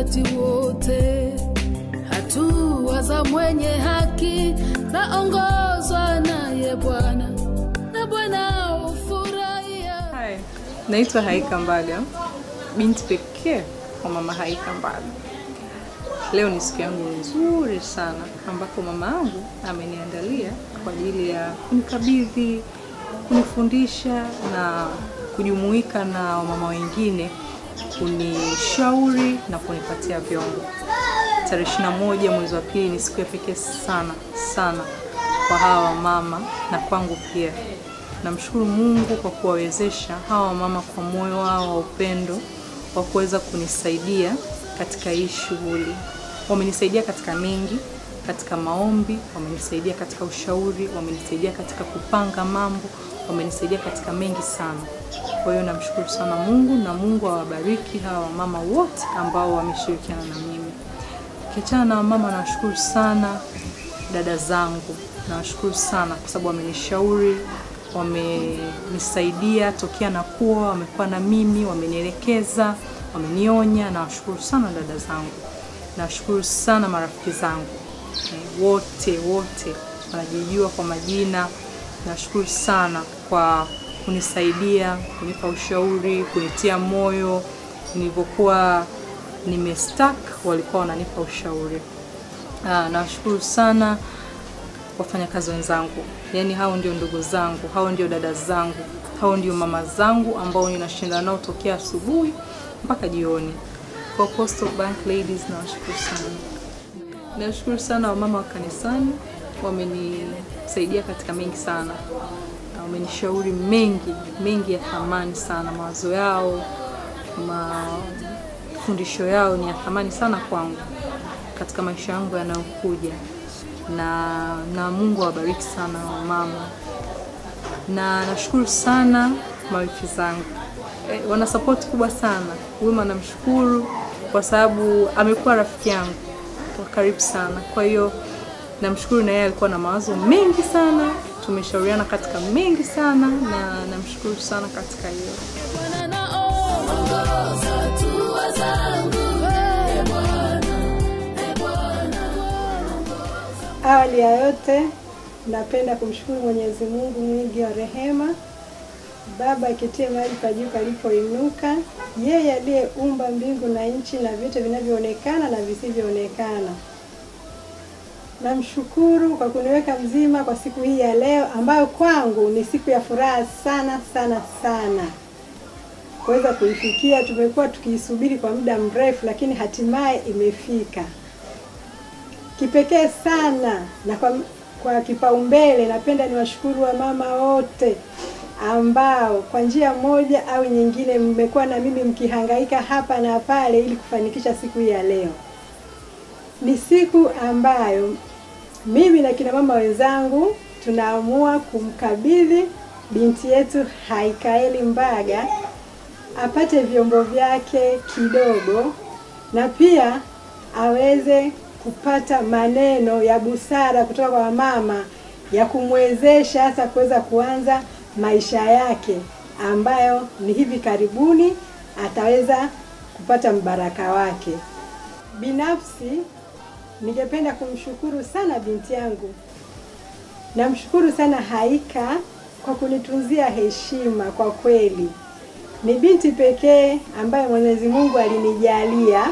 wakati wote. Hatua za mwenye haki zaongozwa naye Bwana, na Bwana hufurahia. Hi, naitwa Haika Mbaga, binti pekee wa mama Haika Mbaga. Leo ni siku yangu nzuri sana ambapo mama yangu ameniandalia kwa ajili ya kunikabidhi, kunifundisha na kujumuika na wamama wengine kunishauri na kunipatia vyombo. Tarehe 21 mwezi wa pili ni siku ya pekee sana sana kwa hawa wamama na kwangu pia. Namshukuru Mungu kwa kuwawezesha hawa wamama kwa moyo wao wa upendo wa kuweza kunisaidia katika hii shughuli. Wamenisaidia katika mengi, katika maombi, wamenisaidia katika ushauri, wamenisaidia katika kupanga mambo, wamenisaidia katika mengi sana. Kwa hiyo namshukuru sana Mungu na Mungu awabariki hawa wamama wote ambao wameshirikiana na mimi. Kiachana na wamama, nawashukuru sana dada zangu, nawashukuru sana kwa sababu wamenishauri, wamenisaidia tokea na kuwa, wamekuwa na mimi, wamenielekeza, wamenionya. Nawashukuru sana dada zangu, nawashukuru sana marafiki zangu eh, wote wote wanajijua kwa majina. Nashukuru sana kwa kunisaidia, kunipa ushauri, kunitia moyo nilivyokuwa nimestak, walikuwa wananipa ushauri. Ah, nawashukuru sana wafanyakazi wenzangu, yaani hao ndio ndugu zangu, hao ndio dada zangu, hao ndio mama zangu ambao ninashinda nao tokea asubuhi mpaka jioni. Kwa Coastal Bank Ladies nawashukuru sana. Nashukuru sana wamama wa kanisani, wamenisaidia katika mengi sana, na wamenishauri mengi mengi ya thamani sana. Mawazo yao, mafundisho yao ni ya thamani sana kwangu katika maisha yangu yanayokuja, na na Mungu awabariki sana wamama, na nashukuru sana mawifi zangu eh, wana support kubwa sana. Wima namshukuru kwa sababu amekuwa rafiki yangu wa karibu sana. Kwa hiyo namshukuru, na yeye alikuwa na mawazo mengi sana, tumeshauriana katika mengi sana, na namshukuru sana katika hiyo. Bwana naongoza hatua zangu, e Bwana, e Bwana. Awali ya yote napenda kumshukuru Mwenyezi Mungu mwingi wa rehema, Baba akitie mahali pa juu palipoinuka, yeye aliyeumba mbingu na nchi na vyote vinavyoonekana na visivyoonekana. Namshukuru kwa kuniweka mzima kwa siku hii ya leo ambayo kwangu ni siku ya furaha sana sana sana kuweza kuifikia. Tumekuwa tukiisubiri kwa muda mrefu, lakini hatimaye imefika kipekee sana na kwa, kwa kipaumbele napenda niwashukuru wamama wote ambao kwa njia moja au nyingine mmekuwa na mimi mkihangaika hapa na pale ili kufanikisha siku hii ya leo. Ni siku ambayo mimi na kina mama wenzangu tunaamua kumkabidhi binti yetu Haikaeli Mbaga apate vyombo vyake kidogo na pia aweze kupata maneno ya busara kutoka kwa mama ya kumwezesha hasa kuweza kuanza maisha yake ambayo ni hivi karibuni ataweza kupata mbaraka wake. Binafsi ningependa kumshukuru sana binti yangu, namshukuru sana Haika kwa kunitunzia heshima. Kwa kweli ni binti pekee ambaye Mwenyezi Mungu alinijalia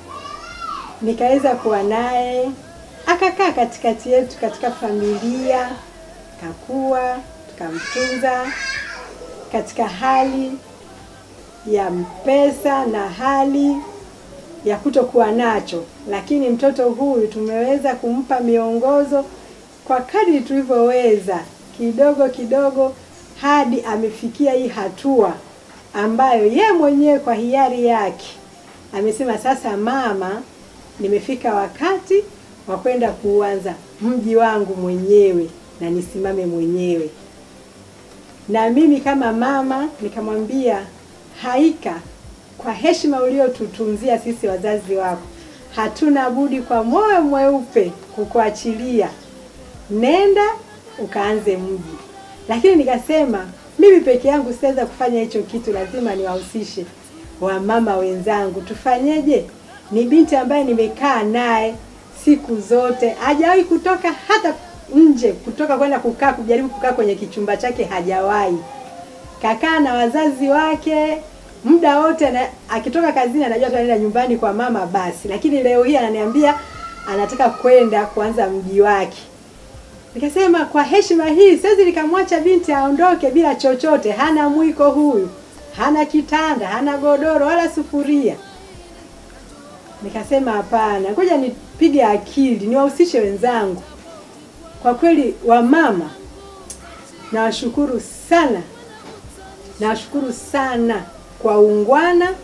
nikaweza kuwa naye akakaa katikati yetu katika familia, kakua tukamtunza katika hali ya mpesa na hali ya kutokuwa nacho, lakini mtoto huyu tumeweza kumpa miongozo kwa kadri tulivyoweza, kidogo kidogo, hadi amefikia hii hatua ambayo ye mwenyewe kwa hiari yake amesema, sasa mama, nimefika wakati wa kwenda kuanza mji wangu mwenyewe na nisimame mwenyewe. Na mimi kama mama nikamwambia Haika, kwa heshima uliotutunzia sisi wazazi wako, hatuna budi kwa moyo mweupe kukuachilia, nenda ukaanze mji. Lakini nikasema mimi peke yangu siweza kufanya hicho kitu, lazima niwahusishe wamama wenzangu. Tufanyeje? Ni binti ambaye nimekaa naye siku zote, hajawahi kutoka hata nje, kutoka kwenda kukaa, kujaribu kukaa kwenye kichumba chake, hajawahi. Kakaa na wazazi wake muda wote na, akitoka kazini anajua tu anaenda nyumbani kwa mama basi, lakini leo hii ananiambia anataka kwenda kuanza mji wake. Nikasema kwa heshima hii siwezi nikamwacha binti aondoke bila chochote. Hana mwiko huyu, hana kitanda, hana godoro wala sufuria. Nikasema hapana, ngoja nipige akili, niwahusishe wenzangu. Kwa kweli wamama, nawashukuru sana, nawashukuru sana kwa ungwana,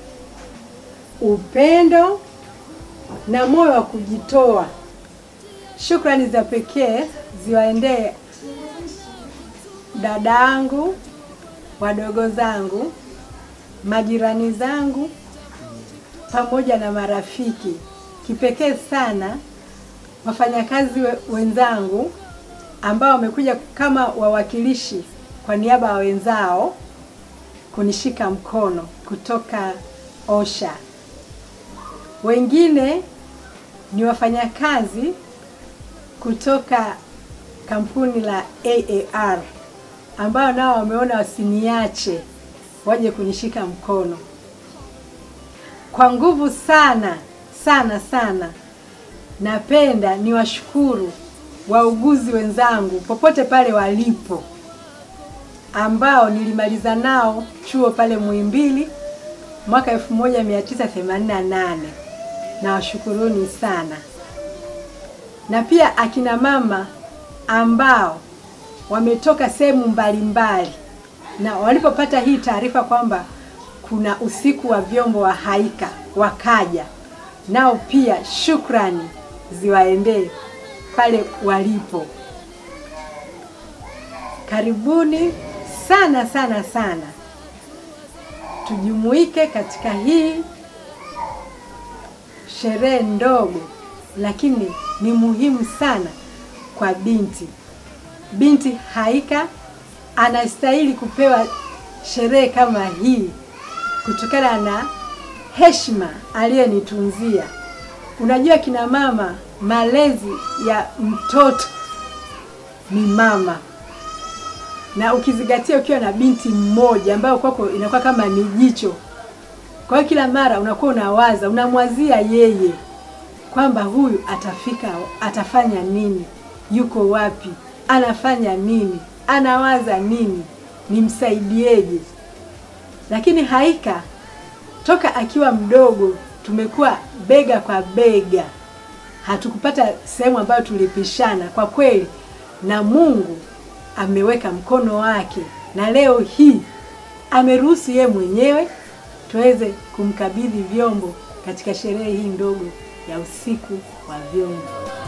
upendo na moyo wa kujitoa. Shukrani za pekee ziwaendee dada yangu, wadogo zangu, majirani zangu pamoja na marafiki. Kipekee sana wafanyakazi we- wenzangu ambao wamekuja kama wawakilishi kwa niaba ya wenzao kunishika mkono kutoka OSHA. Wengine ni wafanyakazi kutoka kampuni la AAR ambao nao wameona wasiniache waje kunishika mkono kwa nguvu sana sana sana. Napenda niwashukuru wauguzi wenzangu popote pale walipo, ambao nilimaliza nao chuo pale Muhimbili mwaka 1988. Nawashukuruni sana, na pia akina mama ambao wametoka sehemu mbalimbali na walipopata hii taarifa kwamba kuna usiku wa vyombo wa Haika wakaja nao, pia shukrani ziwaendee pale walipo. Karibuni sana sana sana, tujumuike katika hii sherehe ndogo, lakini ni muhimu sana kwa binti. Binti Haika anastahili kupewa sherehe kama hii kutokana na heshima aliyenitunzia. Unajua, kina mama, malezi ya mtoto ni mama, na ukizingatia ukiwa na binti mmoja ambayo kwako inakuwa kama ni jicho. Kwa hiyo kila mara unakuwa unawaza, unamwazia yeye kwamba huyu atafika, atafanya nini, yuko wapi, anafanya nini, anawaza nini, nimsaidieje? Lakini Haika toka akiwa mdogo tumekuwa bega kwa bega, hatukupata sehemu ambayo tulipishana kwa kweli, na Mungu ameweka mkono wake, na leo hii ameruhusu yeye mwenyewe tuweze kumkabidhi vyombo katika sherehe hii ndogo ya usiku wa vyombo.